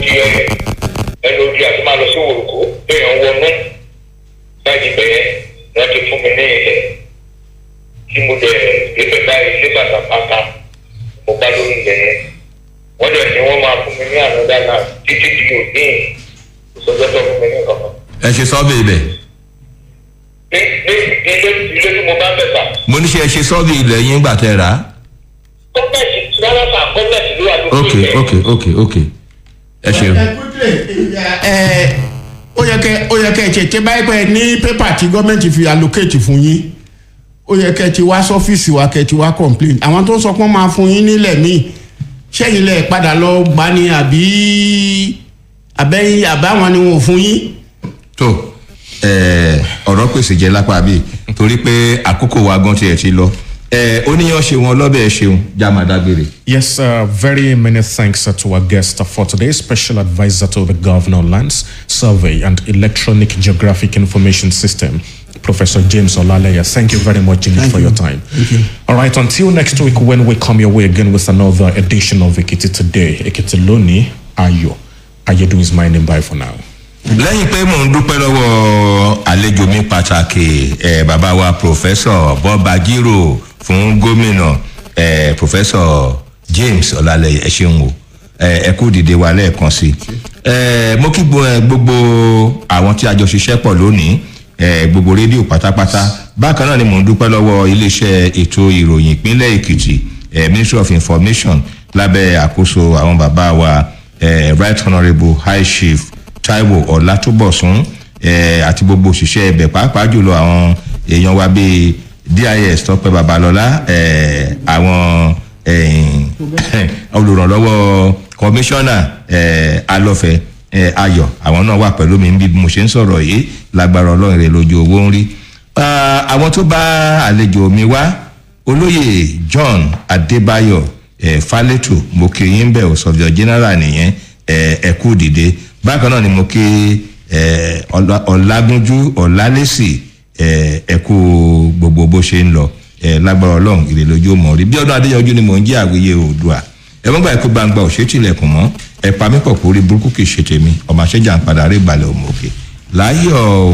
ẹ ẹnu ojú àti máa lọ sí wòlùkó téèyàn wọnú láti bẹ̀yẹ wọ́n ti fún mi ní ilẹ̀ tí mo dẹ̀ débẹ̀ báyìí ní bàtàpàtà mo bá lórí ilẹ̀ yẹn wọ́n dẹ̀ ní wọ́n máa fún mi ní ànádá náà títí di òní ìsọjọ́tọ̀ fún mi ní nǹkan kan. ẹ ṣe sọ́ọ̀bì ibẹ̀ ní ní ilé ilé tí mo bá bẹ̀ sà mo ní ṣe ẹ ṣe sọ́ọ̀bì ilẹ̀ yín gbà tẹ́ rà á. gọ́ọ̀mẹ̀ntì rárá sà gọ́ọ̀mẹ̀ntì ló wà lórí ok ilẹ̀. ok ok ok ẹ ṣeun. ẹ ó yẹ kẹ ó yẹ kẹ ẹ tètè báyìí pé ní pépà tí gọ́ọ̀mẹ̀ntì fi allocate fún yín ó yẹ kẹ ti wá sọ́fíìsì wa kẹ ti wá complain àwọn tó ń sọ pé wọ́n máa fún yín nílẹ̀ míì sẹ́yìn lẹ̀ padà lọ gbá ni àbí àbẹ́yìn àbáwọn ni wọn ò fún yín. tó ẹ, ọ̀rọ̀ pèsè jẹ́ lápá bíi torí pé àkókò wa gan tiẹ̀ ti lọ ẹ, oníyan ṣe wọn lọ́bẹ̀ ṣeun já máa dágbére. Yes, uh, very many thanks uh, to our guest uh, for today, Special Advisor to the Governor on Lands Survey and Electronic Geographic Information System, Professor James Olaleya. Thank you very much indeed for your time. Thank you. All right, until next week when we come your way again with another edition of Ekiti Today, Ekiti Loni Ayo. Ayedu is my name. Bye for now. lẹ́yìn pé mò ń dúpẹ́ lọ́wọ́ àlejò mi pàtàkì ẹ̀ bàbá wa pòfẹ́sọ̀ bọ́ba gírò fún gómìnà ẹ̀ pòfẹ́sọ̀ james ọ̀làlẹ̀ ẹ̀ ṣeun o ẹ̀ ẹ kú dìde wa lẹ́ẹ̀kan sí i ẹ̀ mo kí gbo- ẹ, gbogbo àwọn tí a jọ ṣiṣẹ́ pọ̀ lónìí ẹ̀ gbogbo rédíò pátápátá bákan náà ni mò ń dúpẹ́ lọ́wọ́ iléeṣẹ́ ètò ìròyìn ìpínlẹ̀ èkìtì ẹ̀ ministry of information lábẹ́ àkóso àwọn bàbá wa ẹ̀ right honourable high chief taiwo ọlátúbọ̀sún eh, àti gbogbo òṣìṣẹ́ ibẹ̀ pàápàá jùlọ àwọn èèyàn wa bíi dis tọpẹ babalọla eh, àwọn eh, olùrànlọ́wọ́ kọmíṣánná eh, alọ́fẹ́ eh, ayọ̀ àwọn náà wà pẹ̀lú mi bí mo ṣe ń sọ̀rọ̀ yìí lágbára ọlọ́run rẹ̀ lójú owó ń rí Ah, àwọn tó bá àlejò mi wá olóyè john adébáyọ̀ eh, fálẹ́tò mo kí yín bẹ̀ ò sọ̀jọ̀ general nìyẹn eh, ẹ kú dìde bákan náà ni mo kí eh, Ọlá- ọlágúnjú ọlálẹ́sì eh, ẹ kú gbogbo bó ṣe ń lọ eh, lágbára ọlọ́run ìrè lójú mọ̀ rí bí ọdún adéyanjú ni mò ń jẹ́ àwíyé oòdùà ẹ mọ́ gbà kó gbangba òṣètìlẹ̀kùn mọ́ ẹ pa mí pọ̀ kórí burúkú kì í ṣe tèmi ọmọ àṣẹjà ń padà rí balẹ̀ òmùòkè láyọ̀ o.